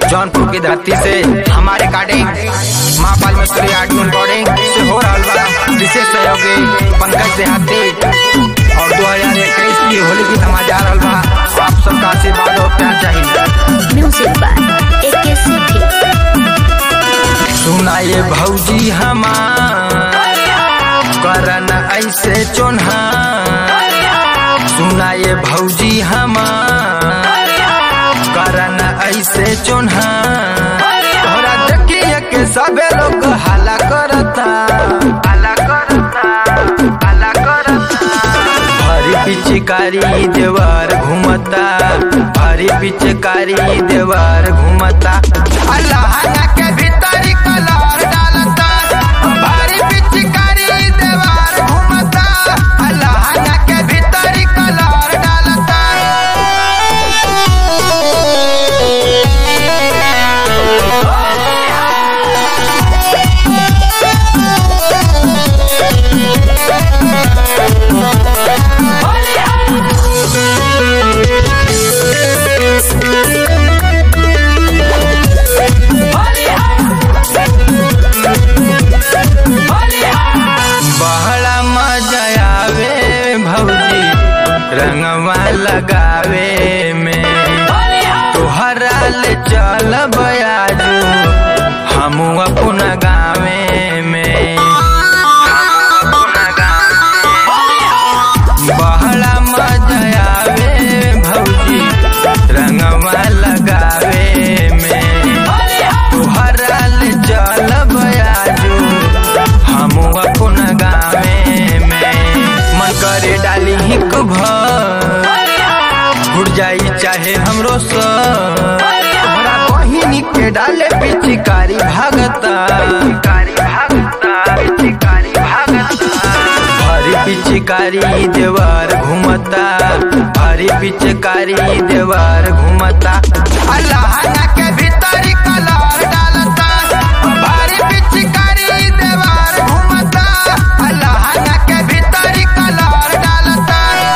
जौनपुर की धरती से हमारे काटे माँ बालमेश्वरी आर्ट रिकॉर्डिंग से हो रहा बा विशेष सहयोगी पंकज देहाती और दो हजार इक्कीस की होली गीत हमारे जा रहा बा आप सबका आशीर्वाद और प्यार चाहिए म्यूजिक बाय एके सेठी सुनाए भौजी हमार करन ऐसे चोन्हा सुनाए भौजी हमार करन ऐसे चोन्हा तोहरा देखिए के सबे लोग हाला करता हाला करता हाला करता हरी पिचकारी देवर घूमता हरी पिचकारी देवर घूमता अल्लाह के भीतरी कलर डालता हरी पिचकारी देवर घूमता अल्लाह के भीतरी कलर डालता बहला मजा आवे भौजी रंगवा लगावे में तोहरा ले चल बयाजू हम अपना गावे में बहला मजा आवे भौजी रंगवा लगावे में तोहरा ले चल बयाजू हम अपना गावे में मन करे डाली हिक भर उड़ जाई चाहे हमरो सर तोहरा बहिनी के डाले पिचकारी भागता पिचकारी भागता पिचकारी भागता हरी पिचकारी देवर घूमता हरी पिचकारी देवर घूमता अल्लाह के भीतरी कलर डालता हरी पिचकारी देवर घूमता अल्लाह के भीतरी कलर डालता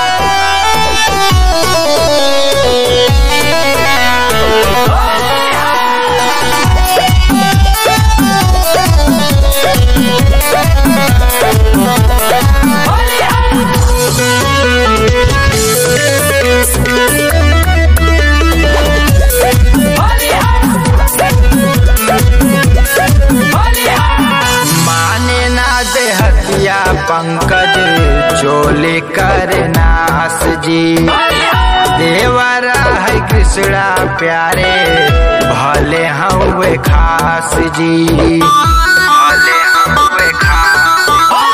माने ना दे हतिया पंकज चोले कर नास जी देवरा है कृष्णा प्यारे भले हवे खास जी भले हवे खास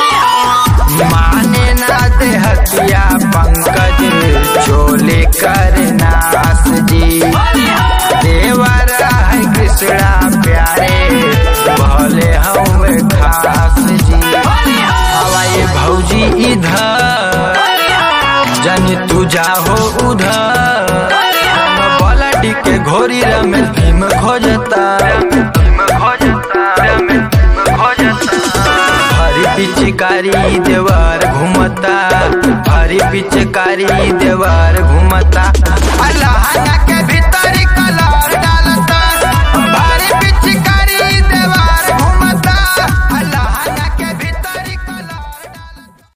माने ना दे हतिया पंकज चोले कर नास जी देवरा है कृष्णा प्यारे भले हवे खास जी हवाई भौजी इधर जनी तू जाहो उधर बलडी के घोरी रमेश भीम खोजता भीम खोजता भीम खोजता हरी पिचकारी देवर घूमता हरी पिचकारी देवर घूमता अल्लाह के भी